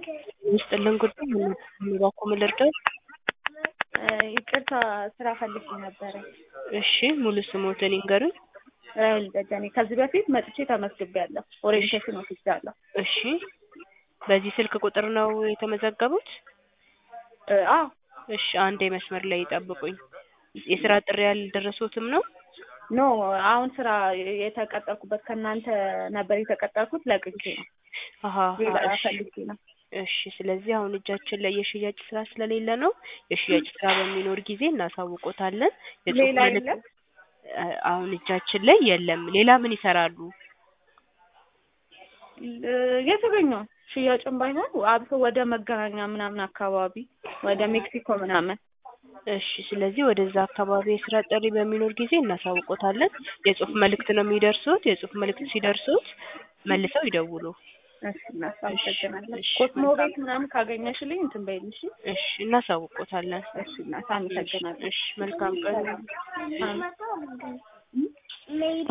ይስጥልን ጉዳይ እባክዎ ምን ልርዳው? ይቅርታ ስራ ፈልጌ ነበረ። እሺ ሙሉ ስሞትን ይንገሩኝ? ራሔል ደጀኔ ከዚህ በፊት መጥቼ ተመዝግቤያለሁ። ኦሪየንቴሽን ወስጃለሁ። እሺ በዚህ ስልክ ቁጥር ነው የተመዘገቡት? አዎ እሺ አንዴ መስመር ላይ ይጠብቁኝ። የስራ ጥሪ ያልደረሶትም ነው? ኖ አሁን ስራ የተቀጠርኩበት ከእናንተ ነበር የተቀጠርኩት ለቅቄ ነው። አሀ ሌላ እሺ ፈልጌ ነው። እሺ ስለዚህ አሁን እጃችን ላይ የሽያጭ ስራ ስለሌለ ነው። የሽያጭ ስራ በሚኖር ጊዜ እናሳውቆታለን። የጽሁፍ ሌላ መልዕክት የለም? አ- አሁን እጃችን ላይ የለም። ሌላ ምን ይሰራሉ? የተገኘው ሽያጭም ባይሆን አብሶ ወደ መገናኛ ምናምን አካባቢ ወደ ሜክሲኮ ምናምን እሺ ስለዚህ ወደዛ አካባቢ የስራ ጥሪ በሚኖር ጊዜ እናሳውቆታለን። የጽሁፍ መልእክት ነው የሚደርሱት። የጽሁፍ መልእክት ሲደርሱት መልሰው ይደውሉ። እሺ እናት አመሰግናለሁ። እሺ፣ ኮስሞ መልካም። ቤት ምናምን ካገኘሽልኝ እንትን በይልኝ እሺ። እሺ እናሳውቆታለን። እሺ እናት አመሰግናለሁ። እሺ መልካም ቀን። አሜን።